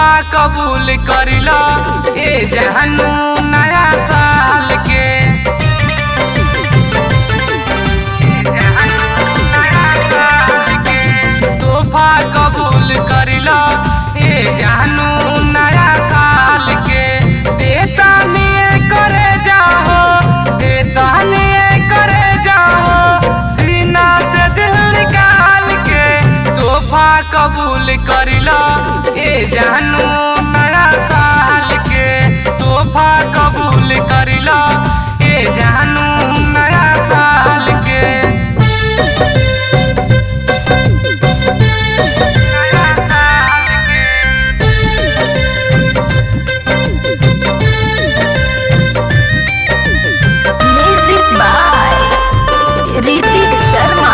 तोहफा कबूल करिल ए जहनू नया साल के ए जहनू नया साल के तोहफा कबूल करिल ए जहनू नया साल के देता निये करे जाओ देता निये करे जाओ सीना से दिल निकाल के तोहफा कबूल करिल ए जानू नया साल के तोहफा कबूल करिल ए जानू नया साल के नया साल के म्यूजिक बाय ऋतिक शर्मा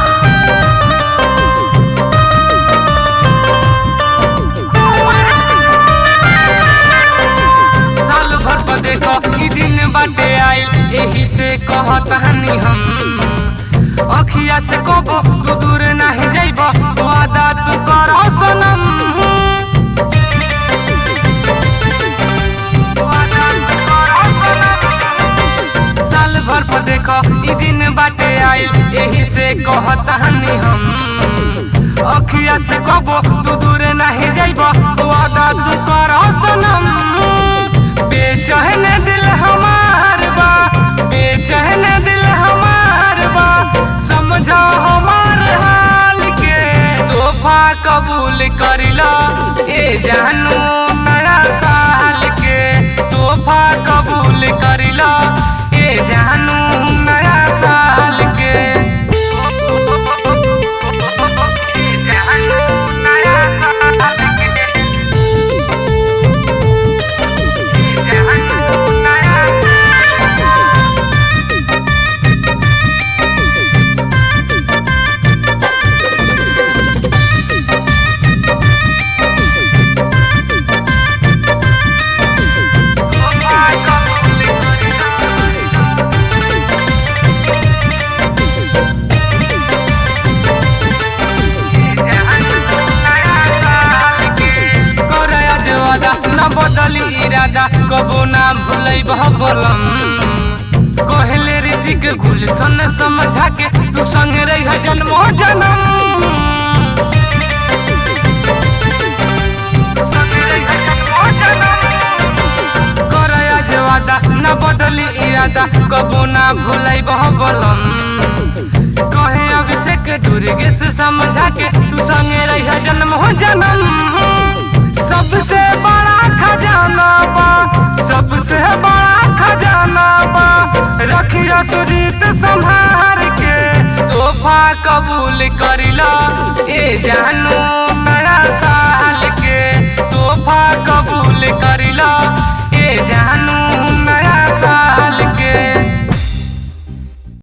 साल भर पर देखो ई दिन बाटे आइल एही से कहत हनी हम अखिया से कबो तू दूर नाही जाइब वादा तू कर सनम वादा तू कर सनम। साल भर पर देखो ई दिन बाटे आइल एही से कहत हनी हम अखिया से कबो तू दूर नाही जाइब वादा तू कर सनम बेचैन दिल हमार बा बेचैन दिल हमार बा समझो हमार हाल के तोहफा कबूल करिल ए जानू नया साल के तोहफा कबूल करिल ए जानू नया साल के ए जानू नया साल के करया जे वादा न बदली इरादा कबो ना भूलै बलम कहले रीतिक गुलशन समझा के तू संग रह जन्मो जन्म करया जे वादा न बदली इरादा कबो ना भूलै बलम कहे अभिषेक दुर्गे से समझा के तू संगे रह जन्म हो जन्म सबसे बड़ा खजाना बा सबसे बड़ा खजाना बा रखिया सुजीत संभार के तोहफा कबूल करिल ए जानू नया साल के तोहफा कबूल करिल ए जानू